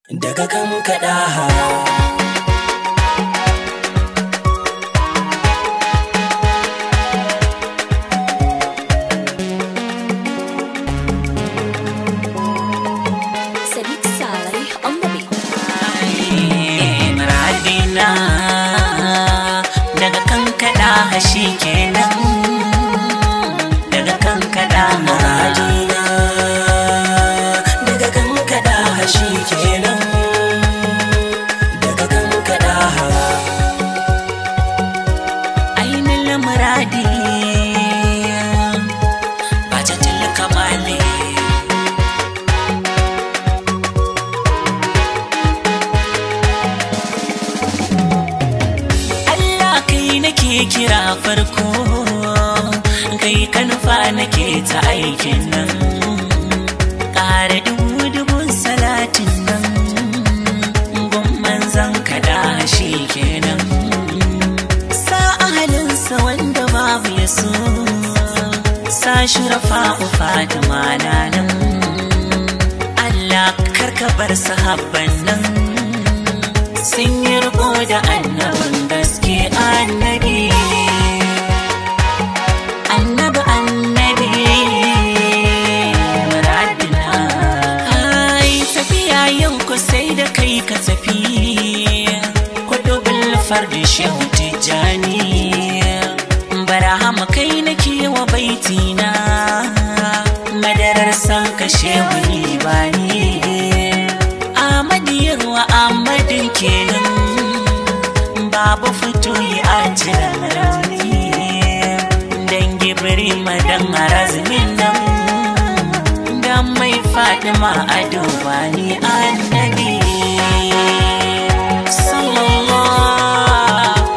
daga kan kaɗa Sadiq Saleh on the beat. Muradina daga kan kaɗa shi kenan daga kan kaɗa Muradina daga kan kaɗa shi kenan daga kan kaɗa ainihin muradi ba ta tilka mali Allah kai nake kira farko kai ka nufa nake ta aikin nan ƙara dubu dubun salatin nan gumman zan kada shi kenan sa ahalinsa wanda babu ya so sa shurafa fatima na nan Allah karka bar sahabban nan sun yi riko da annabin gaske annabi annabi annabi muradina ai tafiya yau ku sai da kai ka tafi kudu bilfar da shehu tijjani barahama kai nake wa baitina madarar san ka shehu ibani Ahmadu wa Ahmadin kenan babu fito yi a jiran rauni dan gibiri madan arazimin nan dan mai fadima a dubani annabi sallallahu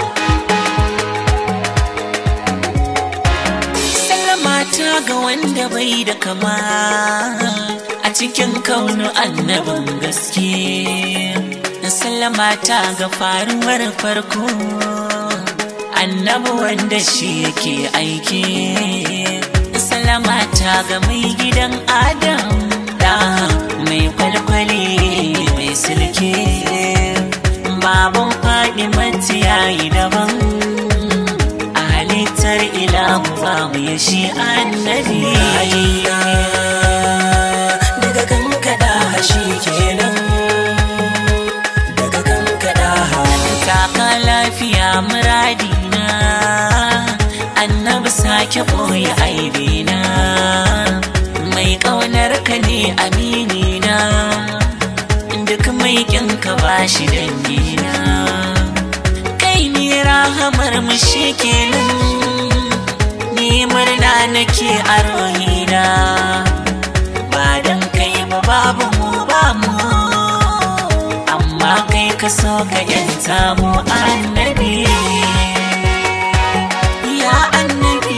Sallama ta ga wanda bai da kama a cikin kaunu annabin gaske. Sallama ta ga faruwar farko annabi wanda shi yake aiki. Sallama ta ga mai gidan Adam da mai kwalkwale mai silke. Baban faɗi yayi daban. a halittar ilahu babu ya shi annabi daga kan kaɗa shi kenan daga kan kaɗa taka lafiya muradina annabi sake ɓoye aibina mai ƙaunar ka ne aminina duk mai ƙinka ba shi dangina kai ne rahamar mu shi kenan ni murna nake a rohina ba dan kai ba babu mu ba mu amma kai ka so ka yanta mu annabi ya annabi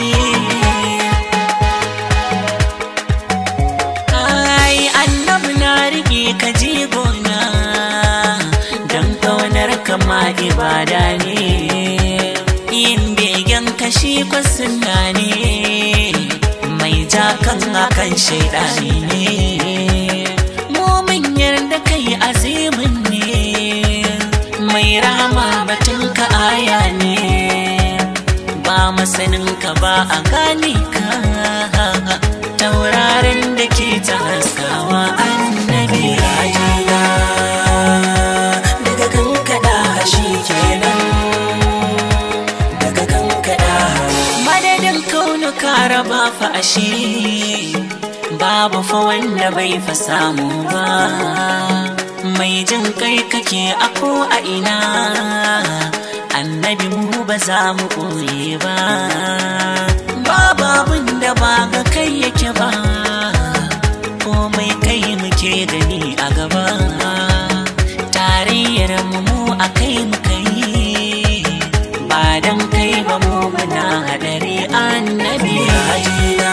ai annabi na rike ka jigona don kaunar kama ibada ne yin begen kashi kwasunna ne mai jakan akan shaidani ne momin yarda kai azimin ne mai rama batun ka aya ne ba masanin ka ba a gane ka taurarin da ke ta haskawa annabi rajina daga kan kaɗa shi kenan daga kan kaɗa madadin kaunu raba fa ashe babu fa wanda bai fa samu ba mai jin kai kake a ko a ina annabi mu ba za mu ɓoye ba babu abin da ba ga kai yake ba komai kai muke gani a gaba tarayyar mu mu a kai muka yi ba dan kai ba mu muna hadari annabi rajina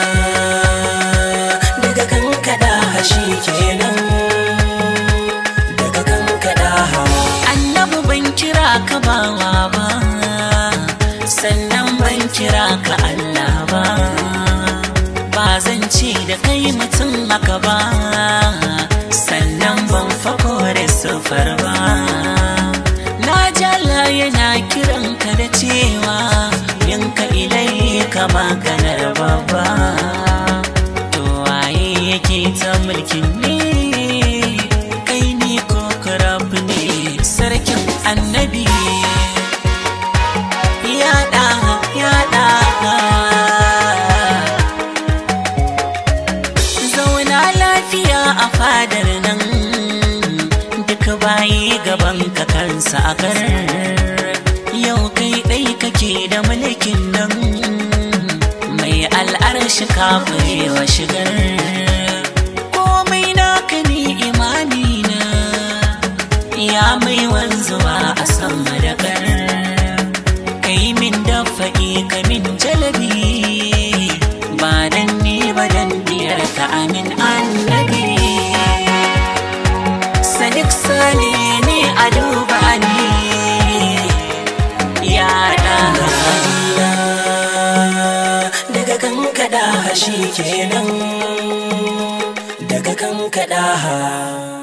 daga kan kaɗa shi kenan daga kan kaɗa annabi ban kira ka bawa ba sannan ban kira ka Allah ba ba zan ce da kai mutum haka ba sannan ban fa kore so siffar ba na jala yana kiran ka da cewa yanka ilai ka maganar babba to waye yake ta mulkin ne kai ni ko karab ne sarkin annabi yaɗa yaɗa zauna lafiya a fadar nan duk bayi gaban ka kansa a kar yau kai ɗai kake da mulkin nan mai al'arshi kafurewa shigar komai naka ni imani na ya mai wanzuwa a san madakar kai min dafa'i ka min jalabi ba dan ni ba dan diyar ka amin annabi sadiq sali ne a duba ni ya daga daga kan kada shi kenan daga kan kada